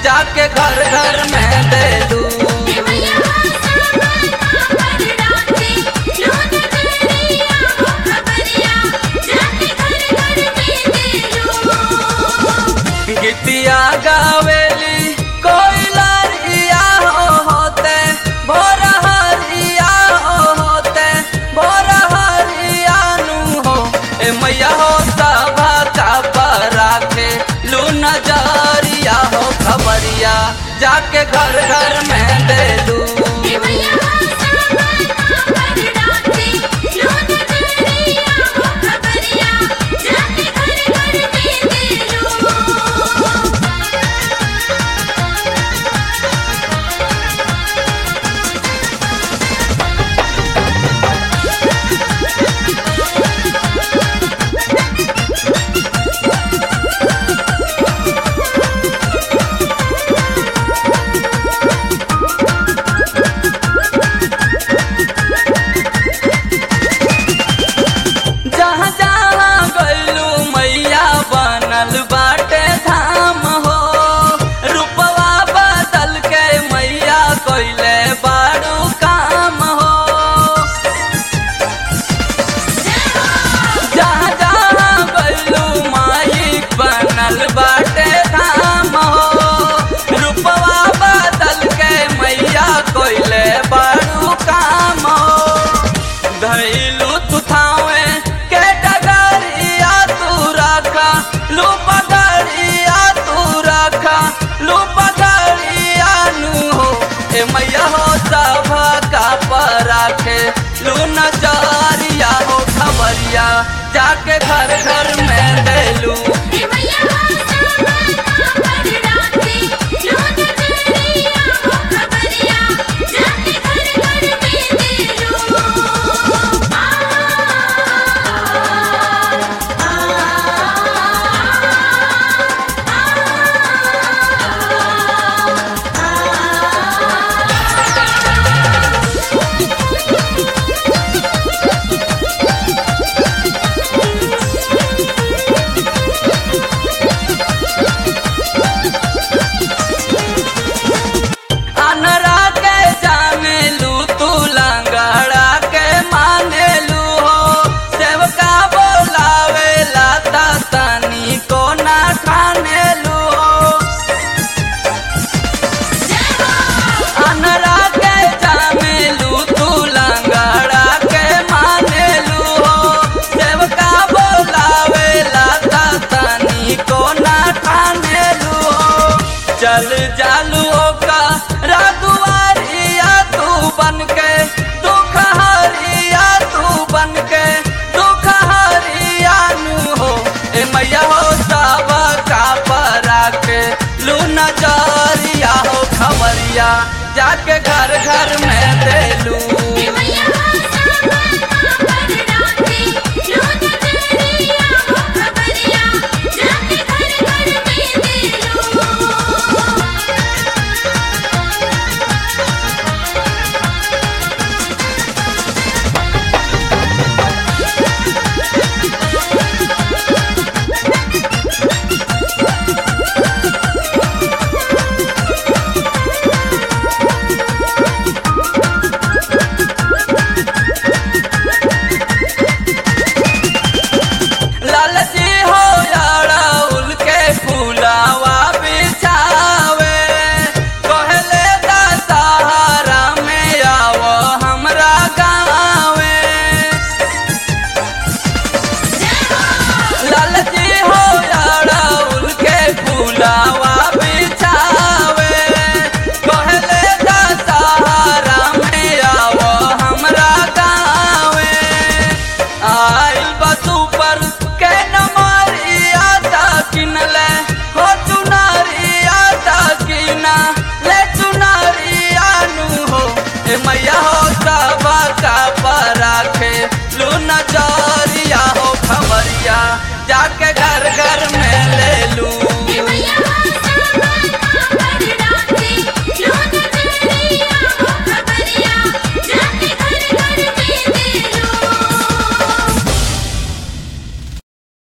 जाके घर घर में दे दू गीतिया गावेली कोई लारिया हो होते भोर हरिया हो होते भोर हरिया नु हो ए मैया हो सभा का पर राखे लू नजरिया हो खबरिया जाके घर घर में दे दू जहाँ जहाँ गैलू मैया बनल बाटे धाम हो रूपवा बदल के मैया कैले बारू काम हो जहाँ जहाँ गैलू माई बनल बाटे धाम हो रूपवा बदल के मैया कैले बारू काम हो धैलू तू थावे के डगरिया तू रखा लू पगड़िया तू रखा लू पगड़िया नू हो ए मैया हो सब का पर राखे लू नजरिया हो खबरिया जाके घर घर में देलू अनरा के जाने लू तू लंगड़ा के माने लू हो सेवका बोलावे लाता तनी को ना खाने लू हो अनरा के जाने लू तू लंगड़ा के माने लू हो सेवका बोलावे लाता तनी को ना खाने लू हो चल जालू का रागुआरिया तू बन के दुख हरिया तू बन के दुख हरिया नू हो ए मैया हो सब का परा के लू नजरिया हो खबरिया जाके घर घर में दे लू